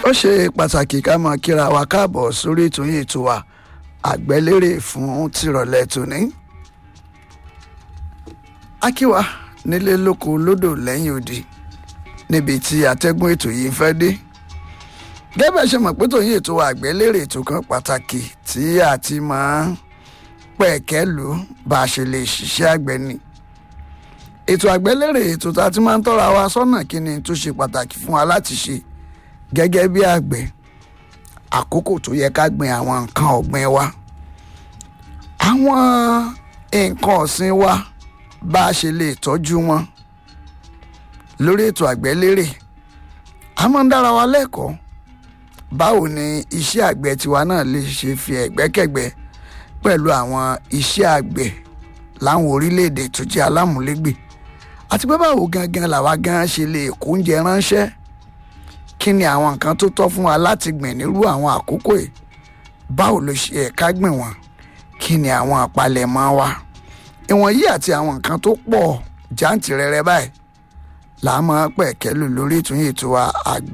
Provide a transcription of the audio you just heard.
ó ṣe pàtàkì ká máa kíra wa káàbọ̀ sórí ètò yìí ètò wa àgbẹ́lérè fún tìrọ̀lẹ́ tòní. akíwa nílé lóko lódò lẹ́yìn odi níbi tí atẹ́gùn ètò yìí fẹ́ dé. gẹ́gẹ́ ṣe mọ̀ pé tòyìn ètò wa àgbẹ́lérè ètò kan pàtàkì tí a ti máa ń pẹ̀kẹ́ lù bá a ṣe lè ṣiṣẹ́ àgbẹ̀ ni. ètò àgbẹ́lérè ètò tá a ti máa ń tọ́ra wa sọ́nà kí ni tó ṣe pàtàkì fún wa láti ṣe gẹ́gẹ́ bí àgbẹ̀ àkókò tó yẹ ká gbin àwọn nǹkan ọ̀gbìn wa àwọn nǹkan ọ̀sìn wa bá a ṣe lè tọ́jú wọn lórí ètò àgbẹ̀lérè a máa ń dára wa lẹ́kọ̀ọ́ báwo ni iṣẹ́ àgbẹ̀ tiwa náà lè ṣe fi ẹ̀gbẹ́kẹ̀gbẹ́ pẹ̀lú àwọn iṣẹ́ àgbẹ̀ láwọn orílẹ̀-èdè tó jẹ́ alámúlégbè àti pé báwo gangan làwa gan ṣe lè kó oúnjẹ ránṣẹ́ kí ni àwọn nǹkan tó tọ́ fún wa láti gbìn nírú àwọn àkókò yìí báwo ló ṣe ẹ̀ka gbìn wọ́n kí ni àwọn àpalẹ̀mọ́ wa ìwọ̀nyí àti àwọn nǹkan tó pọ̀ jàǹtìrẹrẹ báyìí là á máa pẹ̀kẹ́ lò lórí ìtúnyẹ̀ ètò wa àgbẹ̀.